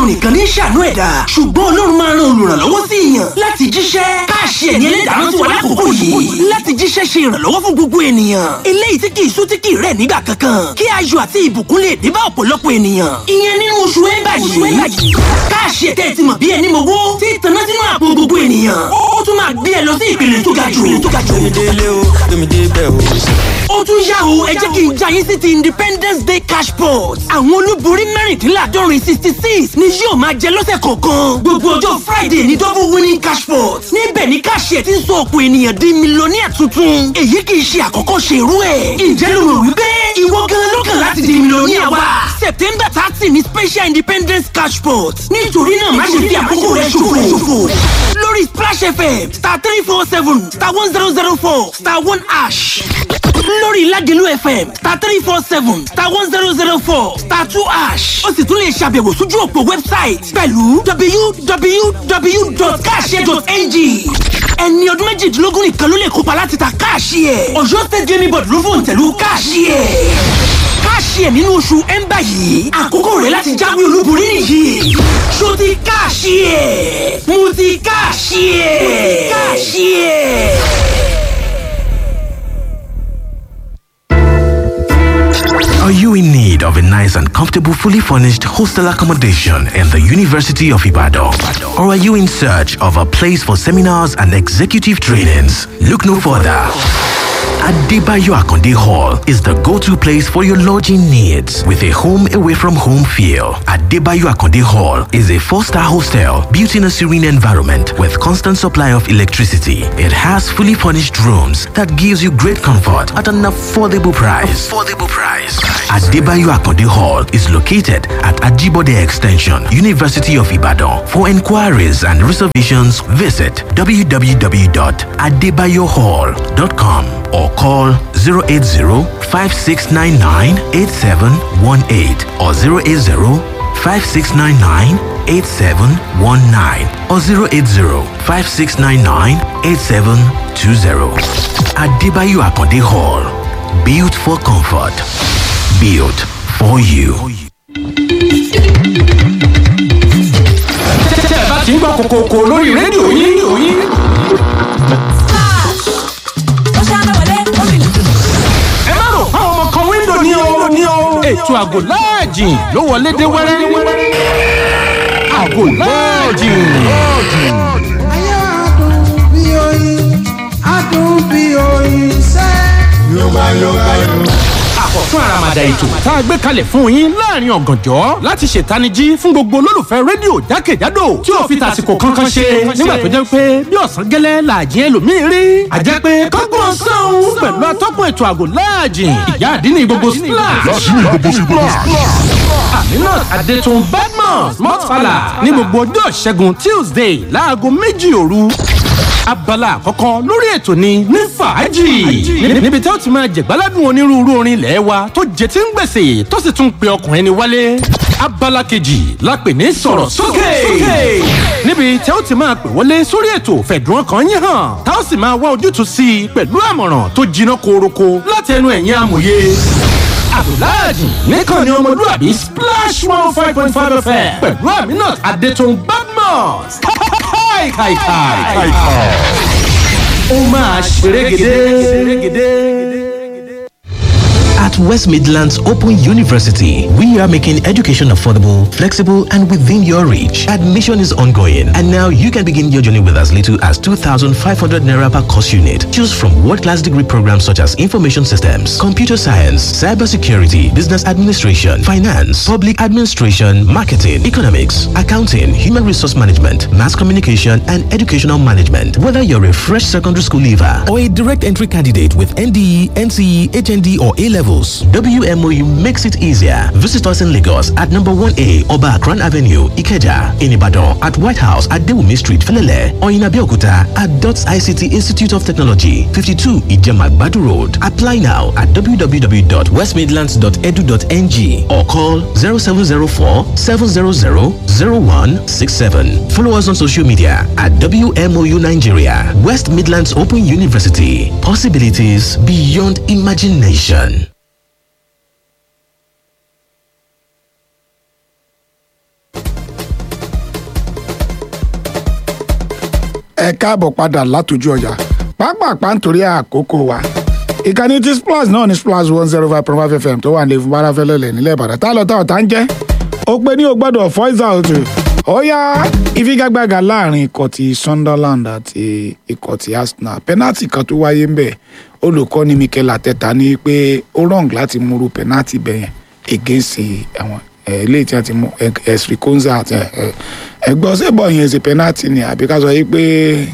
nìkan ní ṣàánú ẹ̀dá ṣùgbọ́n ọlọ́run máa ran olùrànlọ́wọ́ sí èèyàn láti jíṣẹ́ káàṣì ẹ̀ní ẹlẹ́dàá rántí wa lákòókò yìí láti jíṣẹ́ ṣe ìrànlọ́wọ́ fún gbogbo ènìyàn eléyìí tí kì í sú tí kì í rẹ̀ nígbà kankan kí ayọ̀ àti ìbùkún lè dé bá ọ̀pọ̀lọpọ̀ ènìyàn ìyẹn nínú oṣù ẹ̀ńbà yìí káàṣì ẹ̀tẹ́ ti mọ̀ bí ẹni mowó tí ìtànná sínú àpò gbogbo ènìyàn ó tún máa gbé ẹ lọ sí ìpele tó ga jù tó ga jù délé o tómi dé bẹ́ẹ̀ o. ó tún yá o ẹ jẹ́ kí n já yín sí ti independence day cash pot àwọn olúborí mẹ́rìndínláàdọ́rin sixty six ni yóò máa jẹ lọ́sẹ̀ kọ̀ọ̀kan gbogbo ọjọ́ friday ní double winning cash pot níbẹ̀ ni káàṣì ẹ̀ ti ń sọ ọ̀pọ̀ ènìyàn di mílíọ̀nìyà tuntun èyí kì í ṣe àkọ́kọ́ ṣe irú ẹ̀ ǹjẹ́ ló rò wípé ìwọ gan ló kàn láti di mílíọ̀nìyà wa september thirty ni special independence cash pot nítorí náà má ṣe fi àkókò rẹ ṣòfò lórí splash fm star three four seven star one zero zero four star one ash lórí ládìlú fm star three four seven star one zero zero four star two ash ó sì tún lè ṣàbẹ̀wò sójú òpó wẹ́bsáìtì pẹ̀lú www.cash.ng ẹni ọdún méjìdínlógún nìkan ló lè kópa láti ta káàṣì ẹ̀ ọ̀yọ́ state gaming board ló fòun tẹ̀lú káàṣì ẹ̀ káàṣì ẹ̀ nínú oṣù ẹ̀ńbà yìí àkókò rẹ̀ láti jáwé olúborí nìyí ṣó ti káàṣì ẹ̀ mo ti káàṣì ẹ̀ káàṣì ẹ̀. Are you in need of a nice and comfortable, fully furnished hostel accommodation in the University of Ibadan? Or are you in search of a place for seminars and executive trainings? Look no further. Adebayo Akonde Hall is the go-to place for your lodging needs with a home away from home feel. Adebayo Akonde Hall is a four-star hostel built in a serene environment with constant supply of electricity. It has fully furnished rooms that gives you great comfort at an affordable price. Affordable price. Adebayo Akonde Hall is located at Ajibode Extension, University of Ibadan. For inquiries and reservations, visit www.adebayohall.com or call 080-5699-8718 or 080-5699-8719 or 080-5699-8720. Adebayo Akonde Hall. Built for comfort. Built for you. tẹ́ ẹ bá ti ń gbọ́ kòkòkò lórí rédíò yín ẹ má rò fáwọn ọmọ kan wíńdò ní o ní o ètò àgò láàjì ló wọlé dé wẹ́rẹ́ àgò láàjì. Ayé adùn bí oyin, adùn bí oyin sẹ́. Yorùbá Yorùbá Yorùbá. àkọ́tún àràmàdà ètò tá a gbé kalẹ̀ fún yín láàrin ọ̀gànjọ́ láti ṣètanijí fún gbogbo olólùfẹ́ rédíò jákèjádò tí ò fi tàsìkò kankan ṣe nígbà tó jẹ́ pé bí ọ̀sán gẹ́lẹ́ làjì ẹlòmíín rí àjẹ́ pé kọ́gbọ́n sọ́hún pẹ̀lú atọ́kùn ètò àgò láàjì ìyá àdínní gbogbo splash aminat adetun badmus mọ́tfàlà ní gbogbo ọjọ́ ṣẹ́gun tuesday láago méjì òru abala àkọ́kọ́ lórí ètò ni ní fàájì Ní- níbi tí ó ti máa jẹ̀gbáládùn onírúurú orin ilé wa tó jẹ tí ń gbèsè tó sì tún pe ọkùnrin ni wálé abala kejì la pè ní sọ̀rọ̀ sókè níbi tí ó ti máa pè wọlé sórí ètò fẹ̀dùn ọkàn yín hàn tá ó sì máa wá ojútùú sí i pẹ̀lú àmọ̀ràn tó jiná koroko láti ẹnu ẹ̀yin amòye abdulhadi nìkan ni ọmọlúwàbí splash one five point five fm pẹ̀lú aminat adetun badmus káìkàìkàì. ó máa ṣerégedé. At West Midlands Open University, we are making education affordable, flexible, and within your reach. Admission is ongoing, and now you can begin your journey with as little as 2,500 naira per course unit. Choose from world-class degree programs such as information systems, computer science, cybersecurity, business administration, finance, public administration, marketing, economics, accounting, human resource management, mass communication, and educational management. Whether you're a fresh secondary school leaver or a direct entry candidate with NDE, NCE, HND, or A levels, WMOU makes it easier. Visit us in Lagos at number 1A Oba Akran Avenue, Ikeja, in Ibadan, at White House at Dewumi Street, Felele, or in Abeokuta at DOTS ICT Institute of Technology, 52 Ijema Badu Road. Apply now at www.westmidlands.edu.ng or call 0704 700 0167. Follow us on social media at WMOU Nigeria, West Midlands Open University. Possibilities beyond imagination. ẹ káàbọ̀ padà látòjú ọjà pápápá nítorí àkókò wa ìkànnì tí splash náà ní splash one zero five point five fm tó wà ní ìfún bárafẹ́lẹ́lẹ̀ nílẹ̀ ìbàdàn tá lọ tá ọ̀tá ń jẹ́ ó pé ní o gbọ́dọ̀ voice out ó yá ìfigagbága láàrin ikọ̀ ti sunderland àti ikọ̀ ti arsenal penalty kan tó wáyé ń bẹ̀ olùkọ́ni mikel ateta ní pé ó wrong láti múru penalty bẹ̀yẹn against ẹ̀wọ̀n eléyìí tí a ti mú ẹ̀sìn konza àti ẹ̀gbọ́n sẹ́bọ̀ yẹn ṣe penalty ni àbí ká sọ yí pé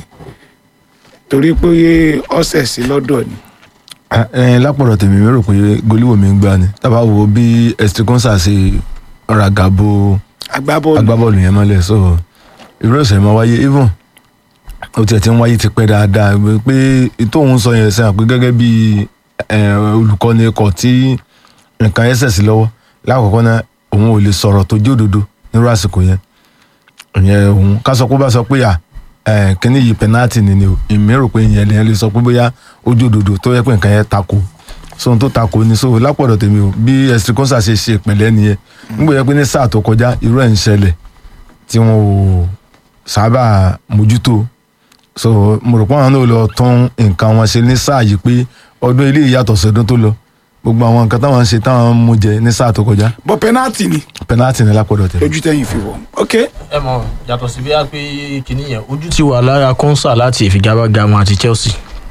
torí pé ọ̀sẹ̀ sí lọ́dọ̀ ni. ẹ lápọ̀rọ̀ tèmi mi rò pé goliwoo mi ń gbá ni tábà wo bí estikonsa ṣe ragabo agbábọ́ọ̀lù agbábọ́ọ̀lù yẹn mọ́lẹ̀ so irú ẹ̀sẹ̀ máa wáyé even ó tiẹ̀ ti ń wáyé ti pẹ́ dáadáa pé tóun sọ yẹn sẹ́yìn pé gẹ́gẹ́ bí olùkọ́ni ikọ̀ tí nǹkan ẹsẹ̀ sí lọ́wọ́ lákòókò náà òun ò lè sọ̀rọ̀ tó jẹ́ òdodo nírú àsìkò yẹn ìyẹn òun ká sọ pé bá sọ pé à kíní yìí pẹnáàtì ni ni o èmi rò pé ìyẹn lè sọ pé bóyá ojú òdodo tó yẹ pé nǹkan yẹn tako sóhun tó tako ni so lápọ̀dọ̀ tèmi o bí ẹ̀sìn kọ́nsà ṣe ṣe ìpìlẹ̀ nìyẹn nígbà yẹn pé ní sáà tó kọjá irú ẹ̀ ń ṣẹlẹ̀ tí wọn ò sábà mójútó so mo rò pé àwọn náà lọ tún nǹkan wọn ṣe ní sáà yìí pé ọdún ilé ìyàtọ̀ sọdún tó lọ gbogbo àwọn nǹkan táwọn ń ṣe táwọn ń mú jẹ ní sáà tó kọjá bọ́ penalty ni pẹnáàtì ní lápọ̀dọ̀ tèmi. lójú tẹ̀yìn fi wọ̀ ok ẹ mọ yàtọ̀ sí bíyà pé kìíní yẹn ojú ti wà lára kọ́nsà láti ìfigagbága wọn àti chelsea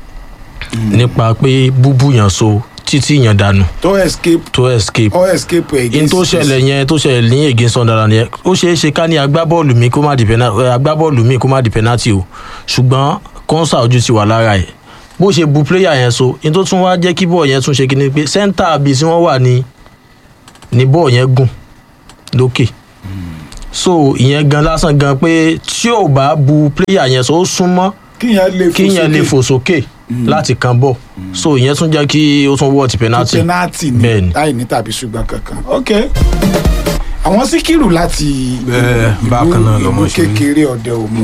nípa pé búbú yàn so títí yàn dànù tó escape tó escape ó escape against in tó ṣẹlẹ̀ yẹn tó ṣẹlẹ̀ ní against sunderland yẹn ó ṣeé ṣe ká ní agbábọ́ọ̀lù mi kó má di penalty agbábọ́ọ̀lù mi kó má di penalty o ṣùgbọ́n kọ́nsà ojú ti wà lára ẹ̀ bó ṣe bu player yẹn so in tó tún wá jẹ́ kí bọ́ọ̀ yẹn tún ṣe kíni pé center bí tí wọ́n wà ní ní bọ́ọ̀ yẹn gùn lókè so ìyẹn gan lásán gan pé tí ò bá bu player yẹn so ó súnmọ́ kíyàn lè fò kíyàn lè fò sókè láti kan bọ̀ so ìyẹn tún jẹ́ kí ó tún wọ́ ti penalty penalty ni Bẹ́ẹ̀ni. láì ní tàbí ṣùgbọ́n kankan ok àwọn síkírù láti Bẹ́ẹ̀, ìlú- bákan náà ìlú lọmọ ṣe rí. kékeré ọdẹ òmu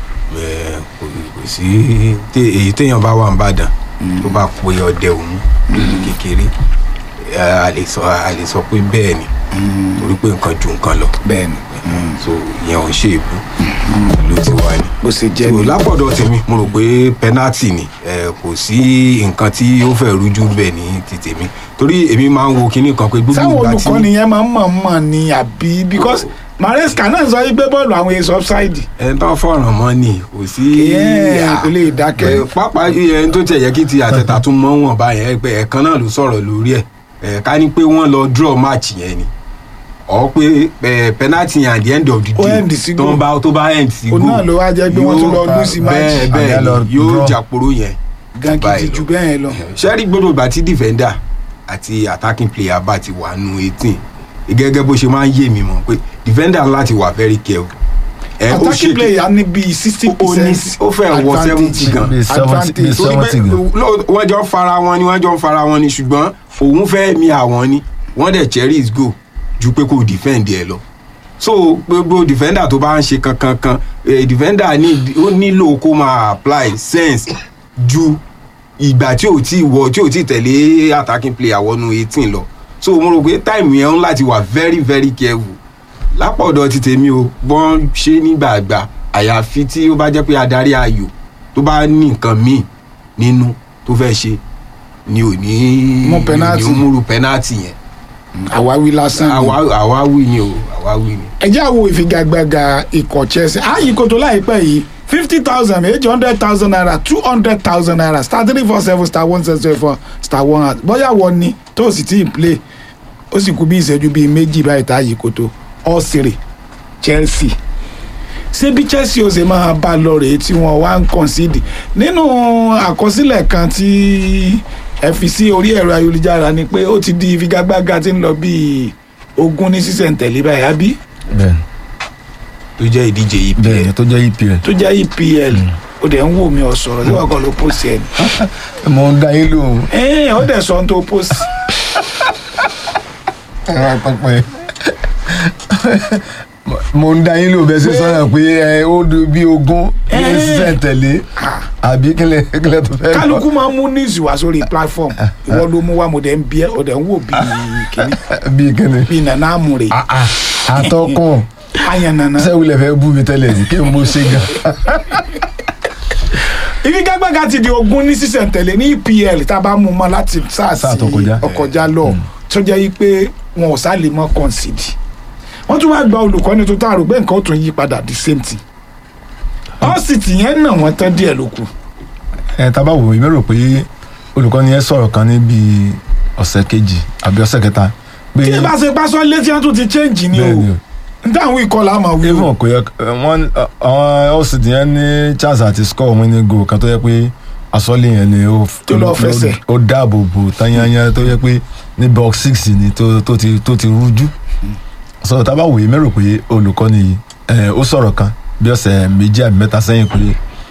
Ẹ, kò kò sí té- èyí téèyàn bá wà ń bàdàn tó bá pe ọdẹ òun nílùú kékeré ẹ, a lè sọ a lè sọ pé bẹ́ẹ̀ ni torí pé nǹkan ju nǹkan lọ bẹ́ẹ̀ni so ìyẹn ò ń ṣe èbú ìlú ti wà ní. bó ṣe jẹ́ so ni lápọ̀dọ̀ tèmi mo rò pé penalty ni ẹ, kò sí nǹkan tí ó fẹ́ rújú bẹ́ẹ̀ ní ti tèmi torí èmi máa ń wo kinní kan pé gbogbo sáwọn ìgbà tí olùkọ́ni yẹn máa ń mọ̀ mọ̀ ni àbí because maresca náà sọ wípé bọ́ọ̀lù àwọn èso offside ẹni tó fọ̀ràn mọ́ ni kò sí. Ìyẹn kò lè dákẹ́. Ẹ, pápá ẹni tó tiẹ̀ yẹ kí ti àtẹ̀tà tún mọ́ wọn báyẹn ẹ pé ẹ̀kan náà ló sọ̀rọ̀ lórí ẹ̀ ẹ̀ ká ní pé wọ́n lọ draw match yẹn ni ọ̀ pé ẹ, penalty yẹn at the end of the Ó day end sí tó goal. ń bá tó bá end sí òun goal náà ló wá jẹ́ pé wọ́n tún lọ yóò- lose match bẹ́ẹ̀ bẹ́ẹ̀ Àbí lọ ni, yóò draw. jàporó yẹn gan kìí báyìí ju lọ. bẹ́ẹ̀ yẹn lọ sẹ́rí gbọ́dọ̀ ìgbà tí defender àti attacking player bá ti wà nù eighteen gẹ́gẹ́ bó ṣe máa ń yé mi mọ̀ pé defender láti wà very careful. Ẹ, ó attacking ṣe- player ní bíi sixty ó ní percent ó fẹ́ wọ seventy gan Bíi 70 bíi torí pé 70 gan. ló- wọ́n jọ ń fara wọn ni wọ́n jọ ń fara wọn ni ṣùgbọ́n òun fẹ́ mi àwọn ni wọ́n dẹ̀ cherish go ju pé kò defend ẹ lọ so gbogbo defender tó bá ń ṣe kankan kan eh, defender ní ó nílò kó máa apply sense ju ìgbà tí ò tí wọ tí ò tí tẹ̀lé attacking player wọnú eighteen lọ so mo rò pé time yẹn ń láti wà very very careful lápọ̀dọ̀ ti tèmi o wọ́n ṣe nígbàgbà àyàfi tí ó bá jẹ́ pé adarí ayò tó bá ní nǹkan míì nínú tó fẹ́ ṣe ni ò ní Mú penalty. ni ò múru penalty yẹn àwáwí lásán ni Àwa- àwáwí ni o àwáwí ni. ẹ jẹ́ àwo ìfigagbága ikọ̀ chelsea ààyè kòtò láìpẹ́ yìí fifty thousand eight hundred thousand naira two hundred thousand naira star three four seven star one seven seven four star one at bóyá wọ́n ní tó o sì tí ì play ó sì kú bí ìṣẹ́jú bíi méjì báyìí tá ààyè kòtò ọ̀sẹ̀rẹ̀ chelsea ṣé bí chelsea ó ṣe máa bá a lọ rèé tí wọ́n wá ń concede nínú àkọsílẹ̀ kan tí ẹ fi sí orí ẹ̀rọ ayélujára ni pé ó ti di ìfigagbága tí ń lọ bíi ogún ní sísẹ̀ntẹ̀lé báyìí àbí bẹ́ẹ̀ tó jẹ́ ìdíje yìí bẹ́ẹ̀ ni tó jẹ́ epl tó jẹ́ epl ó dẹ̀ ń wò mí ọ̀sọ̀rọ̀ tí wọ́n kàn ló post ẹ̀ ní. mo ń dá yín lóhùn ẹ̀ẹ́n ó dẹ̀ sọ ohun tó post. ẹ̀rọ pẹpẹ mo ń dá yín lóhùn bẹ́ẹ̀ sí sọ́nà pé ẹ ó du bí ogún ní Eh. sísẹ̀ tẹ̀lé àbí kílẹ̀ kílẹ̀ tó fẹ́ kálukú máa ń mú news wá sórí platform ìwọ ló mú wá mo dẹ̀ ń bí ẹ ó dẹ̀ ń wò bí kìíní bí kíni bí nana amúre àtọkùn ayan nana sẹ́wìlẹ̀ fẹ́ bú mi tẹ́lẹ̀ yìí kí n mo ṣe gan ìfigagbága ti di ogún ní sísẹ̀ntẹ̀lé ní EPL tá a bá mú un mọ́ láti sáà Sáà sí tó kọjá. ọkọjá lọ tó jẹ́ yí pé wọn ò sá lè mọ́ concede wọ́n tún wá gba olùkọ́ni tó tá a rò pé nǹkan ó tún yí padà the same thing ọ́sìtì yẹn nà wọ́n tán díẹ̀ ló kù ẹ tá a bá wò ó rò pé olùkọ́ni yẹn sọ̀rọ̀ kan ní bíi ọ̀sẹ̀ kejì àbí ọ̀sẹ̀ kẹta pé tí ẹ bá ṣe pásọ létí wọn tún ti change ni o Bẹ́ẹ̀ni o. n táwọn ìkọlà àmọ́ wí o even kò yẹ wọn àwọn ọ̀sìtì yẹn ní chance àti score winning goal kan tó yẹ pé asọ́lé yẹn ni ó Tó lọ fẹsẹ̀. ó dáàbò bò tányányá tó yẹ pé ní box six ni tó tó ti tó ti rújú sọ tá a bá wòye mẹ́rò pé olùkọ́ni yìí ẹ̀, ó sọ̀rọ̀ kan bí ọ̀sẹ̀ méjì àbí mẹ́ta sẹ́yìn pé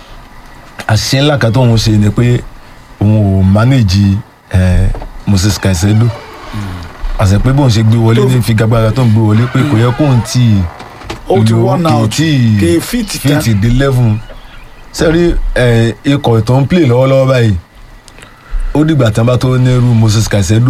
àṣìṣe ńlá kan tóun ṣe ni pé òun ò manage ẹ̀, Moses Caicedo àṣẹ pé bóun ṣe gbé wọlé Tó- ní figagbára tó ń gbé wọlé pé kò yẹ kóun tì í ó ti lo worn out kì kì í í fit tán fíìtì dé level sẹ́rí ẹ̀, ikọ̀ tó ń play lọ́wọ́lọ́wọ́ báyìí ó dìgbà tí wọ́n bá tó nírú Moses Caicedo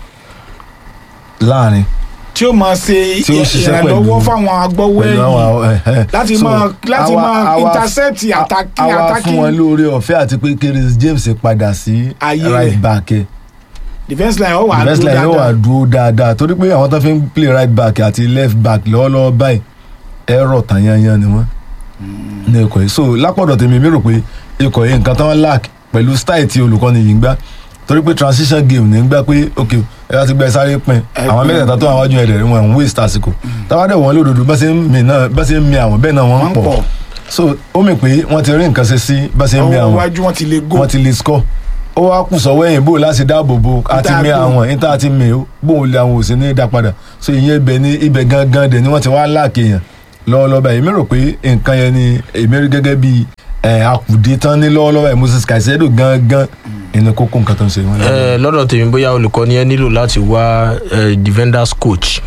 láàrin tí ó máa ṣe Tí ó ṣiṣẹ́ ìrànlọ́wọ́ pẹ̀lú- fáwọn agbọ́wọ́ pẹ̀lú àwọn ẹ̀yìn ẹ̀, ẹ̀. láti So, máa láti àwa- máa àwa- intercept attacking àwa fún wọn attacking lóore ọ̀fẹ́ àti pé Chris James padà sí Ayé right rẹ̀. back ẹ̀ defence line ó wà best dúró line yóò wà dáadáa dúró dáadáa torí pé àwọn tó fi ń play right back àti left back lọ́wọ́lọ́wọ́ báyìí ẹ̀rọ tàyányán ni wọ́n ní ikọ̀ yìí so lápọ̀dọ̀ tèmi mi rò pé ikọ̀ yìí nǹkan tán lack pẹ̀lú style tí olùkọ́ni yìí ń gbá torí pé transition game ní ń gbá pé ok ẹ bá ti gbẹ sáré pin àwọn pin. mẹ́tẹ̀ẹ̀ta tó àwọn wájú ẹ̀rẹ̀ wọn ń waste àsìkò táwọn dẹ̀ wọ́n lódodo bá ṣe ń mi náà bá ṣe ń mi àwọn bẹ́ẹ̀ náà wọ́n Wọ́n ń pọ̀. pọ̀ so ó mì pé wọ́n ti rí nǹkan ṣe sí bá ṣe ń mi ọwọ́ àwọn iwájú wọn ti lè go wọ́n ti lè score ó wá kù sọ́wọ́ ẹ̀yìn bò láti dáàbò bo àti mi Ìta àwọn níta àti mi ó bóun lè àwọn òsì ní dá padà so ìyẹn ibẹ̀ ní ibẹ̀ gangan dẹ̀ ni wọ́n ti wá láàkì yẹn lọ́wọ́lọ́wọ́ báyìí èmi rò pé nǹkan yẹn ni èmi rí gẹ́gẹ́ bí ẹ̀ àkùdé tán ní lọ́wọ́lọ́wọ́ báyìí Moses Caicedo gangan ìní kókó nǹkan tó ń ṣe wọn. ẹ lọ́dọ̀ tèmi bóyá olùkọ́ni ẹ nílò láti wá ẹ, defenders coach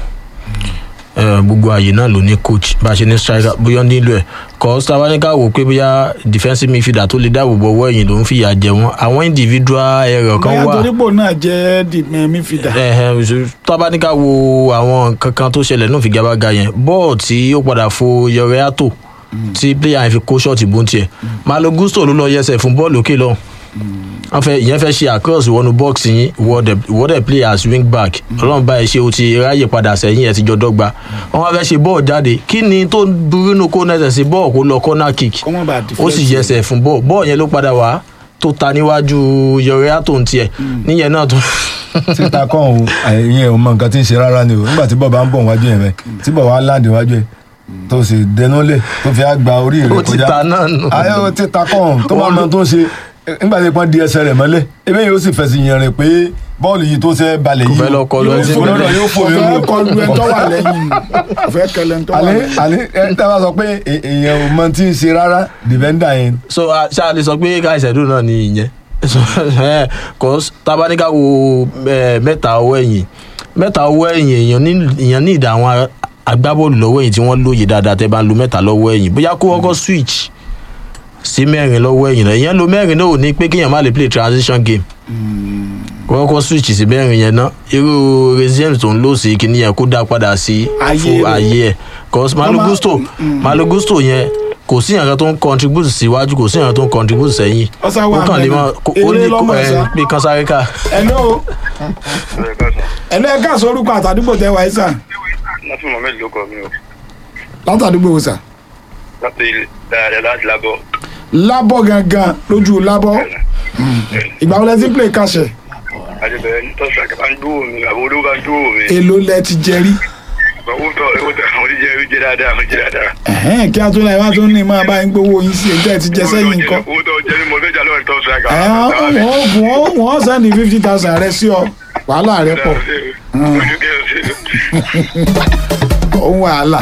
ẹ, gbogbo àyè náà ló ní coach bá a ṣe ní striker bóyá ó nílò ẹ kọ́ sábàáníkà wò pé bóyá defensive midfielder tó lè dáàbò bo ọwọ́ ẹ̀yìn ló ń fìyà jẹ wọ́n àwọn individual error kan bóyá wà torípò náà jẹ́ the midfielder tábàáníkà wo àwọn nǹkan kan tó ṣẹlẹ̀ náà fi gabaga yẹn bọ́ọ̀ tí ó padà fo yọrẹ àtò tí player yẹn fi kó ṣọ́ọ̀tì bó ń tiẹ̀ malo gusto ló lọ yẹsẹ̀ fún bọ́ọ̀lù òkè lọ́hùn wọ́n fẹ́ ìyẹn fẹ́ ṣe across wọnú box yín ìwọ́dẹ̀ play as wing back ọlọ́run báyìí ṣe o ti ráyè padà sẹ́yìn ẹ̀ ti jọ dọ́gba wọ́n wá fẹ́ ṣe bọ́ọ̀ jáde kí ni tó burú nù kó nẹ́sẹ̀ sí bọ́ọ̀ kó lọ corner kick kọ́ mọ́ bá ó sì yẹsẹ̀ fún bọ́ọ̀ bọ́ọ̀ yẹn ló padà wá tó ta níwájú yọrẹ àtò ń tiẹ̀ níyẹn náà tó títa kàn ó ìyẹn ò mọ nǹkan tí ń ṣe rárá ni o nígbà tí bọ̀ bá ń bọ̀ wájú yẹn bẹ́ẹ̀ tí bọ̀ wá láǹdì wájú ẹ̀ tó sì dẹnulẹ̀ tó fi á gba orí rẹ̀ ó ti kọjá ta náà nù. ayé o títa kàn tó máa mọ tó ń ṣe nígbà tí wọ́n di ẹsẹ̀ rẹ̀ mọ́lẹ̀ ebe yóò sì fẹ̀sì yẹn rẹ̀ pé bọ́ọ̀lù yìí tó ṣe balẹ̀ Kò yìí fẹ́ lọ kọlu ẹni tí yóò ń fò bẹ. lọ́dọ̀ yóò fò yóò ọ̀fẹ́ kọlu ẹ̀ tó wà lẹ́yìn ọ̀fẹ́ kẹlẹ̀ ẹ̀ tó wà àlẹ́ lẹ́yìn. àlẹ́ ẹ tẹ́ bá sọ pé è- èèyàn ò mọ tí ń ṣe rárá dìbẹ́ndà yẹn so ah, ṣá lè sọ pé ká ìṣẹ́dùn náà ni ìyẹn So, eh, cause tabaníkà wo eh, mẹ́ta ọwọ́ ẹ̀yìn mẹ́ta ọwọ́ ẹ̀yìn èèyàn ní èèyàn ní ìdá àwọn agbábọ́ọ̀lù lọ́wọ́ ẹ̀yìn tí wọ́n lóye dáadáa tẹ́ bá ń lo mẹ́ta lọ́wọ́ ẹ̀yìn bóyá kó kọ́kọ́ switch sí mẹ́rin lọ́wọ́ ẹ̀yìn náà ìyẹn lo mẹ́rin náà ò ní pé kéèyàn má lè play transition game kó kọ́kọ́ switch sí mẹ́rin yẹn náà irú resume tó ń lò sí kíní yẹn kó dá padà sí Ayé fún rẹ̀. ayé ẹ̀ cause malo Ọmọ- gusto malo gusto yẹn kò sí ìyànkan tó ń contribute síwájú kò sí ìyànkan tó ń contribute sẹ́yìn Ọ̀sán wà ó kàn lè mẹ́rin. mọ kó- ó Eré ní lọ́mọ kó- ẹ̀sà. ẹ, pé kan sáré ká hello hello ẹ ká sórúkọ àtàdúgbò tẹ wáyé sà láti mohammed ló kọ mi o látàdúgbò wò sà láti dáadáa láti lábọ lábọ̀ gangan lójú lábọ̀ ìgbà wo lẹ ti ń play kàṣẹ àjẹbẹrẹ ní tọ́sí àkàbà ń dúró mi àbò olówó bá ń dúró mi èló lẹ ti jẹ rí owó tọ owó tọ àwọn oníjẹ oúnjẹ dáadáa àwọn oúnjẹ dáadáa. Ẹ̀hẹ́n, kí a tó láyé wá tó ní máa bá ń gbowó yín sí ẹjọ́ ẹ ti jẹ sẹ́yìn nǹkan owó tọ jẹ mi mo fẹ́ jà lọ́wọ́ ní tọ́sí wọ́n wọ́n wọ́n sẹ́ni fifty thousand rẹ sí ọ wàhálà rẹ pọ̀ òun wàhálà.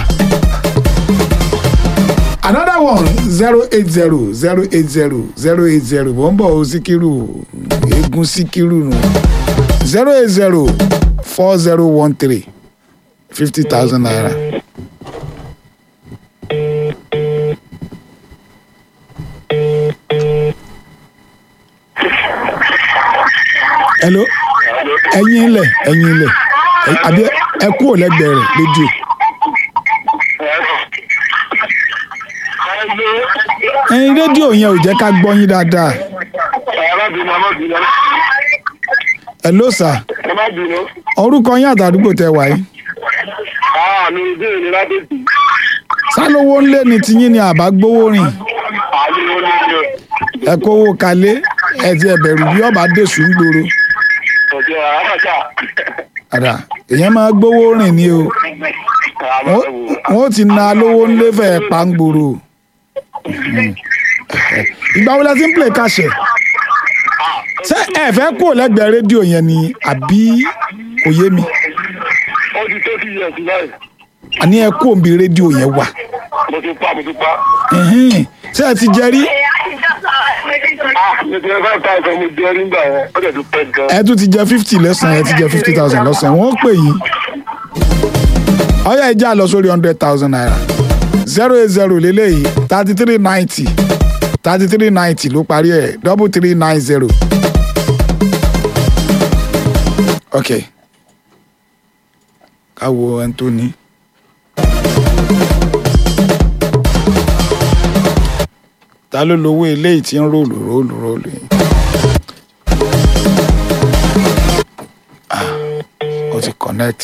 another one zero eight zero zero eight zero zero eight zero wọ́n bọ̀ ó síkírù eégún síkírù nù zero eight zero four zero one three fifty thousand naira. hello ẹyin ilẹ̀ ẹyin ilẹ̀ ẹ- àbí ẹ kúrò lẹ́gbẹ̀ẹ́ rẹ̀ rédíò ẹyin rédíò yẹn ò jẹ́ ká gbọ́ yín dáadáa ẹ má bínú ẹ má bínú ẹ ló sà ẹ má bínú. orúkọ yín àtàdúgbò tẹ wáyé àà mi ò dé ìlú ládèjì sálówó ńlé ni tiyín ni àbá gbówó rìn àlè wọn ní ìlú ẹ kówó kalé ẹ ti ẹbẹ̀rù bí ọba dèṣù ń gbòòrò ọjọ́ àbàtà àdà èèyàn máa gbówó rìn ni o Wọ́n- wọn ó ti na lówó ńlé fẹ́ pa ń gbòòrò Mhm. ìgbà wo la ti ń play kàṣẹ ṣé ẹ fẹ́ kúrò lẹ́gbẹ̀ẹ́ rédíò yẹn ni àbí kò yé mi ó ti tó ti yẹ sí báyìí àní ẹ kúrò níbi rédíò yẹn wà mo ti pa mo ti pa. Ẹhẹ́n. ṣé ẹ ti jẹ rí ah mi ti five thousand mo jẹ nígbà yẹn ó dẹ̀ tún pẹ́ gan. ẹ tún ti jẹ fifty lẹ́sàn-án ẹ ti jẹ fifty thousand lọ́sàn-án wọ́n pè yín ọyọ ìjà lọ sórí hundred thousand naira zero eight zero lélẹ́yìí thirty three ninety thirty three ninety ló parí ẹ̀ double three nine zero. ok ká wo ẹni tó ní. ta ló lówó eléyìí tí ń róòlù róòlù róòlù yìí. ó ti connect.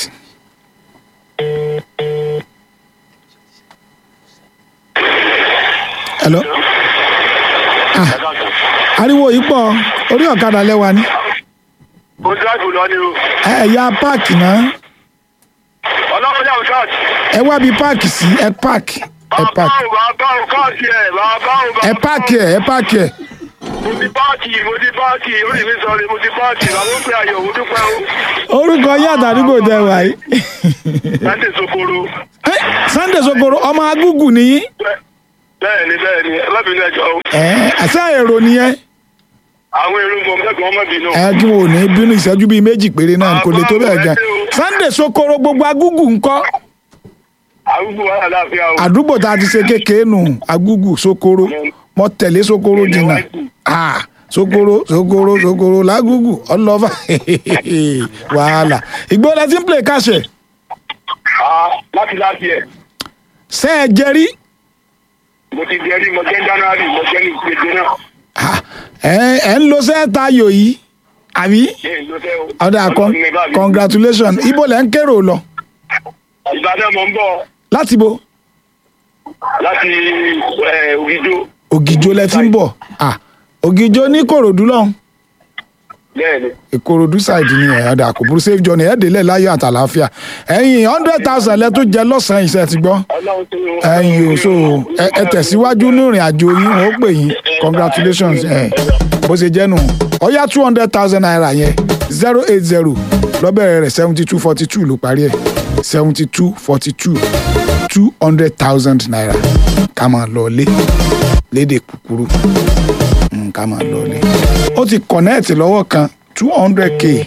hello. ah ariwo yìí pọ̀ orí ọ̀kadà lẹ́wà ni. mo dáàbò lọ ni o. ẹ ẹ ya páàkì náà ọlọ́run yà wò káàdì. ẹ wá bí páàkì sí ẹ páàkì ẹ páàkì bàbá o káàdì ẹ̀ bàbá o bàbá ẹ páàkì ẹ ẹ páàkì ẹ. mo ti páàkì mo ti páàkì orí mi sọ ni mo ti páàkì bàbá ó pè ayọ̀ mo dúpẹ́ o. orúkọ yín àtàdúgbò tẹ wà yìí. láti sokoro. Ẹ, Sunday Sokoro ọmọ agúgù nìyí. bẹ́ẹ̀ ni bẹ́ẹ̀ ni ẹ má bínú ẹjọ́ o. ẹ àṣà èrò nìyẹn. àwọn èrò mọ̀ mẹ́gbọ̀n má bínú. ẹ kí wọn ò ní bínú ìṣẹ́jú bíi méjì péré náà kò lè tó bẹ́ẹ̀ gan. Sunday Sokoro gbogbo agúgù ńkọ́ àrùgbò wà láàfíà o. àdúgbò tá a ti ṣe kékeré nù agúgù Sokoro mo tẹ̀lé Sokoro jìnnà Ah, Sokoro Sokoro Sokoro lágúgù ọlọ́fà wàhálà ìgbóná tí ń play káṣẹ̀ Ah, láti láti ẹ̀ ṣe é jẹrí mo ti jẹ́ rí mo jẹ́ january mo jẹ́ ní gbèdé náà. ẹ ẹ ń lo sẹ́ẹ̀ta ayò yìí àbí Ẹ ló fẹ́ o. ọ̀dà con Ọlọ́run ní bá mi. congratulations ibo lẹ́ ń kérò lọ ìbàdàn mọ̀ ń bọ̀ láti bo láti ẹ̀, ògìjó ògìjó lẹ ti ń bọ̀ Ah, ògìjó ní kòròdú lọ́hùn bẹ́ẹ̀ ni. ìkòròdú ṣáìdì ni ẹ̀ ọ̀dà kò burú safe journey ẹ̀ délẹ̀ láyọ̀ àtàláfíà ẹ̀yìn hundred thousand lẹ tó jẹ lọ́sàn-án iṣẹ́ ti gbọ́ ọlọ́run tó yọ. ẹ̀yìn o so ẹ ẹ tẹ̀síwájú ní ìrìn àjò yín wọ́n ó pè yín congratulations ẹ̀ bó ṣe jẹ́ nù ọ̀yá two hundred thousand naira yẹn zero eight zero lọ́bẹ̀rẹ̀ rẹ̀ seventy two forty two ló parí ẹ̀ seventy two forty two two hundred thousand naira ká máa lọ lé lédè kúkúrú Mm, ká máa lọ lé ó ti connect lọ́wọ́ kan two hundred k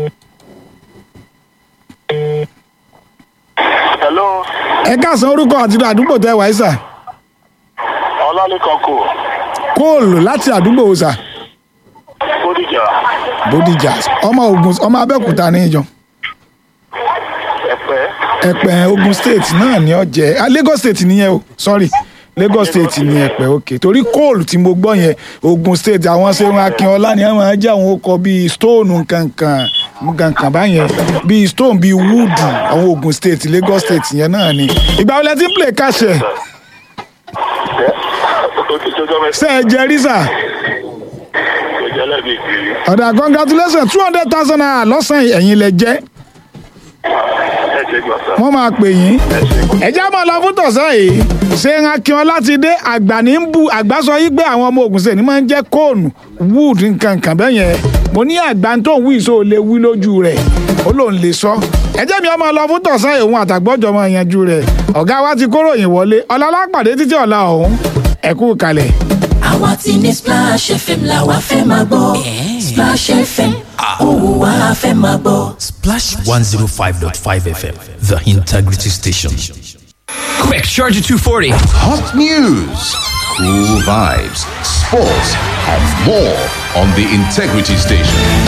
hello ẹ káàsán orúkọ àti àdúgbò tẹ wáyé sà ọlálẹ́kan kò kóòlù láti àdúgbò wo sà bódìjà bódìjà ọmọ ogun ọmọ abẹ́òkúta ní ìjọ ẹ̀pẹ́ ẹ̀pẹ́ ogun state náà ní ọ̀jẹ̀ ah, lagos state nìyẹn o sorry lagos state ní ẹ̀pẹ́ òkè torí kóòlù tí mo gbọ́ yẹn ogun state àwọn ṣẹ́wọ̀n akínọlá ni àwọn ajá àwọn ọkọ̀ bíi stone nkankan nkankan báyẹn bíi stone bíi wood àwọn ogun state lagos state yẹn náà ni ìgbà wo lẹ ti ń play káṣẹ ó ti tó jọ́ mẹ́sàn-án ṣe é jẹ rí sà tó jẹ́ lẹ́bi ìgbìrì ọ̀dà congratulations two hundred thousand naira lọ́sàn-án ẹ̀yìn lẹ jẹ́ ẹ ṣe gbà sá wọ́n máa pè yín ẹ̀já máa lọ fún tọ̀sán yìí ṣé ń akíọ́ láti dé àgbà ní ń bu àgbà sọ yí pé àwọn ọmọ Ògùn State ní máa ń jẹ́ kóònù wood nǹkan nǹkan bẹ́ẹ̀ yẹn mo ní àgbà tó ń wí ìṣó lè wí lójú rẹ̀ ó lòun lè sọ ẹjẹ́ mi ọmọ lọ fún tọ̀sán yìí òun àtàgbọ́jọ máa yanjú rẹ̀ ọ̀gá wa ti kóró yìn wọlé ọ̀làlá pàdé títí ọ̀la ọ̀hún ẹ̀kú kalẹ̀. àwa ti ní splash fm la wa fẹ́ máa gbọ́ splash fm òun wa fẹ́ máa gbọ́. Splash 105.5 FM, the integrity station. Quick, charge at 240. Hot news, cool vibes, sports, and more on the Integrity Station.